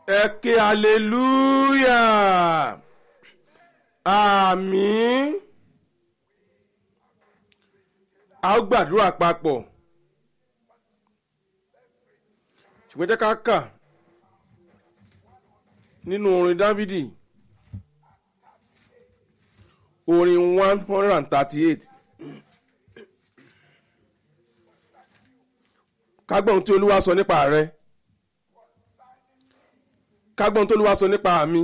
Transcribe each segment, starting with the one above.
ẹ ké hallelujah àmín a ó gbàdúrà papọ̀ ṣùgbọ́n jẹ́ ká kà nínú orin dávidi orin one hundred and thirty-eight kágbọ́n tí olúwa sọ nípa rẹ kágbọ́n tí olúwa sọ nípa mi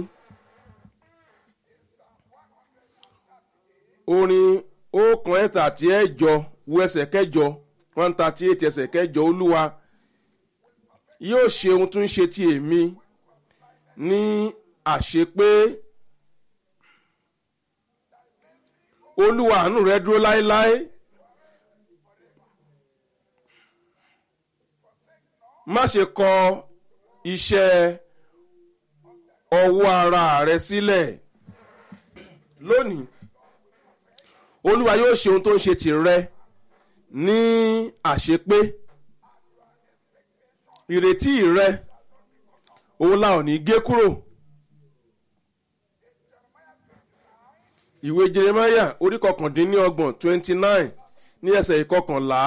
orin ọ̀kan ẹ̀ta àti ẹ̀jọ wo ẹsẹ̀ kẹjọ one thirty eight ẹsẹ̀ kẹjọ olúwa yóò ṣe ohun tó ń ṣe ti èmi ní àṣepé olúwa àánú rẹ dúró láéláé má ṣe kọ iṣẹ́ ọwọ́ ara rẹ sílẹ̀ lónìí olúwa yóò ṣe ohun tó ń ṣe tìrẹ ní àṣepé ìrètí rẹ òun la ò ní gé kúrò ìwé jeremaya orí kọkàndínlọ́gbọ̀n twenty nine ní ẹsẹ̀ ìkọkànlá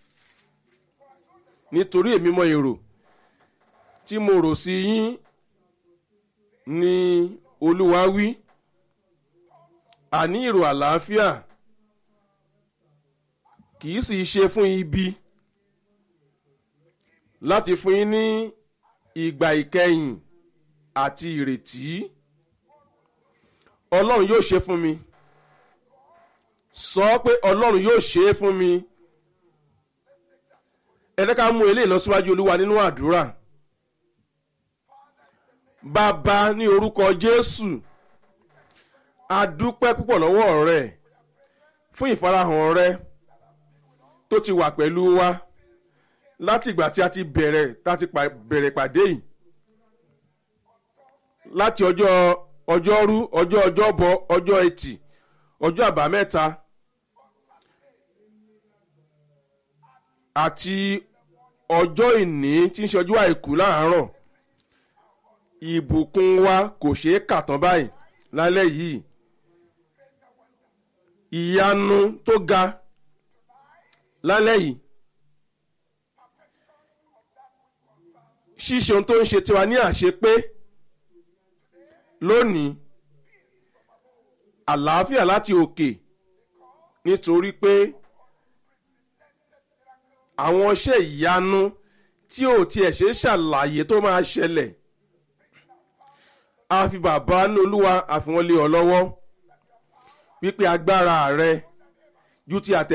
nítorí èmi mọ èrò tí mo rò sí yín ni olúwa wí àní èrò àlàáfíà kì í sì ṣe fún ibi láti fún yín ní ìgbà ìkẹyìn àti ìrètí ọlọ́run yóò ṣe fún mi sọ pé ọlọ́run yóò ṣe é fún mi ẹ jẹ́ ká mú eléyìí lọ síwájú olúwa nínú àdúrà bàbá ní orúkọ jésù a dúpẹ́ púpọ̀ lọ́wọ́ rẹ fún ìfarahàn rẹ tó ti wà pẹ̀lú wa láti ìgbà tí a ti bẹ̀rẹ̀ láti bẹ̀rẹ̀ pàdé yìí láti ọjọ́ ọjọ́rú ọjọ́ ọjọ́bọ ọjọ́ ẹtì ọjọ́ àbámẹ́ta àti ọjọ́ ìní tí ń ṣe ọjọ́ àìkú láàárọ̀ ìbùkún wa kò ṣeé kà tán báyìí lálẹ́ yìí ìyanu tó ga lálẹ́ yìí ṣíṣe ohun tó ń ṣe tiwa ní àṣepé lónìí àlàáfíà láti òkè nítorí pé àwọn iṣẹ́ ìyanu tí ò tiẹ̀ ṣe ṣàlàyé tó máa ṣẹlẹ̀ a fi bàbá ní olúwa àfihàn lé ọ lọ́wọ́ wípé agbára rẹ ju ti àtẹ.